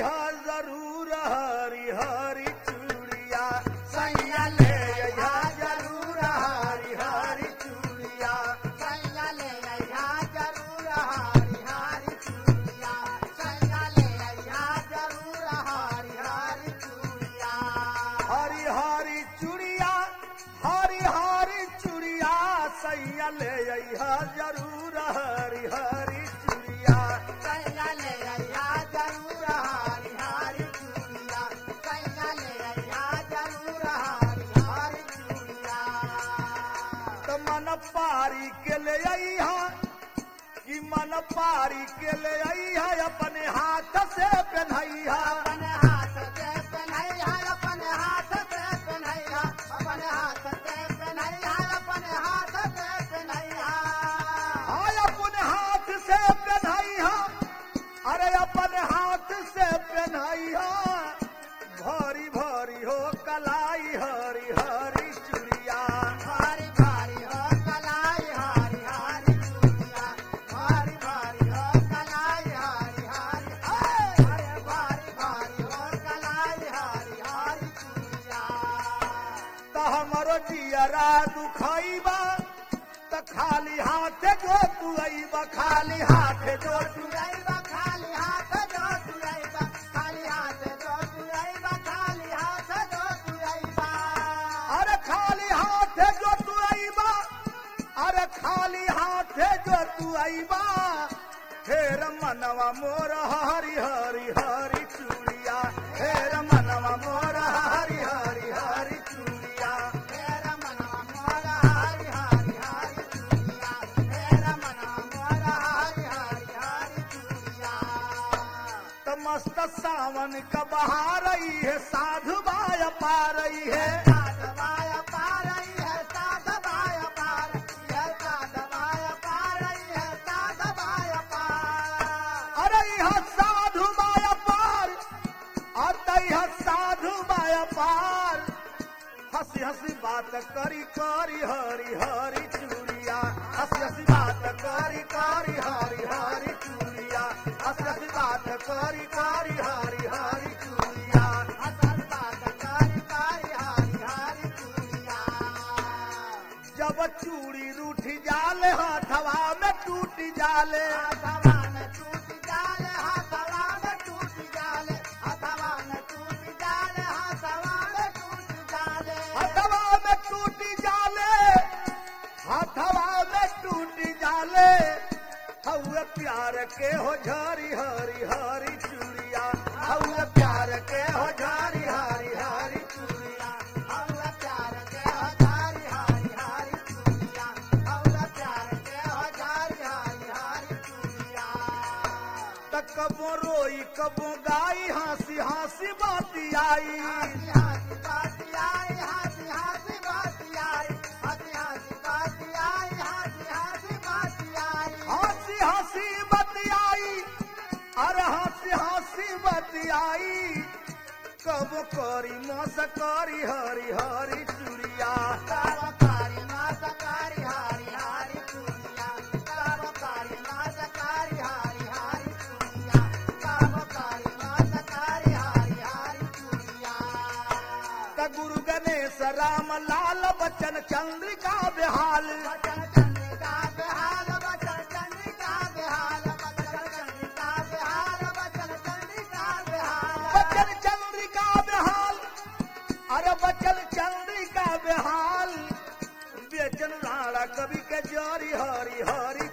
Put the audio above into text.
अइहा जरूर हरी हरी चूड़िया सैया ले अइहा जरूर हरी हरी चूड़िया सैया ले अइहा जरूर हारी हारी चूड़िया सैया ले अइहा जरूर हारी हारी चूड़िया हरी हरी चूड़िया हरी हरी चूड़िया सैया ले अइहा जरूर हरी हरी चूड़िया सैया ले अइहा जरूर हारी हारी चूड़िया सैया ले अइहा जरूर हारी हारी चूड़िया त मन पारी के ले अइहा कि मन पारी के ले अइहा अपने हाथ से पहनइहा अपने हाथ से पहनैया अपने हाथ से पहनैया अपने हाथ से पहनैया अपने हाथ से पहनैया हाय अपने हाथ से पहनइहा अरे अपने हाथ से पहनइहा भारी भारी हो कलाई हरी हरी चूड़िया भारी भारी हो कलाई हारी हारी चूड़िया भारी भारी हो कलाई हारी हारी हाय अरे भारी भारी हो कलाई हारी हारी चूड़िया त हमरो जियरा दुखइबा त खाली हाथ जो तू अइबा खाली हाथ जो तू तुरैबा खाली हाथ जो तुरैबा खाली हाथ जो तुरैबा खाली हाथ जो तुरैबा अरे खाली हाथ जो तू अइबा अरे खाली हाथ जो तू अइबा फेर मनवा मोर हरी हरी हरी चूड़िया फेर मनवा मोर हरी हरी हरी चूड़िया मेरा मनवा मोरा हरि हरि हरि चूड़िया मेरा मनवा मोरा हरि हरि हरि चूड़िया त मस्त सावन का बहार रही है साधु बाय पा रही है साधवाया पार रही है साधवाया पार है साधवाया पार रही है साधवाया पार अरे यह साधु बाय पार अत यह साधु बाय पार हंसी हंसी बात करी करी हरी हरी चूड़िया हंसी हंसी बात करी करी हरी हरी चूड़िया हंसी हंसी बात करी करी हरी हरी चूड़िया असल बात कारी कारी हरि हरि चूड़िया जब चूड़ी रूठ जाले हथवा में टूट जाले हथवा में टूट जाले हथवा में टूट जाले हथवा में टूट जाले हथवा में टूट जाले हथवा में टूट जाले हथवा में टूट जाले हउए प्यार के हो झरी हरी हरी चूड़िया हउए प्यार के हो झरी हरी हरी चूड़िया औरा प्यार के हजारी हारी हारी चूड़िया औरा प्यार के हजारी हारी हारी चूड़िया त कबो रोई कबो गाई हंसी हंसी बाती आई हाथी हाथी बाती आई हाथी हाथी बाती आई हाथी हाथी बाती आई हाथी हाथी बाती आई हंसी हंसी बतियाई अरे हंसी हंसी बतियाई कब करी मस करी हरी हरी चूड़िया कारोकारी माता कारी हारी हारी चूड़िया कारोकारी माता कारी हारी हारी चूड़िया कारोकारी माता कारी हारी हारी चूड़िया त गुरु गणेश राम लाल बच्चन चंद्रिका बेहाल बचन चंद्रिका बेहाल बचन चंद्रिका बेहाल बचन चंद्रिका बेहाल बचन चंद्रिका बेहाल बच्चन चंद्रिका बेहाल अरे बच्चन चंद्रिका बेहाल बेचन राणा कवि के जरी हरी हरी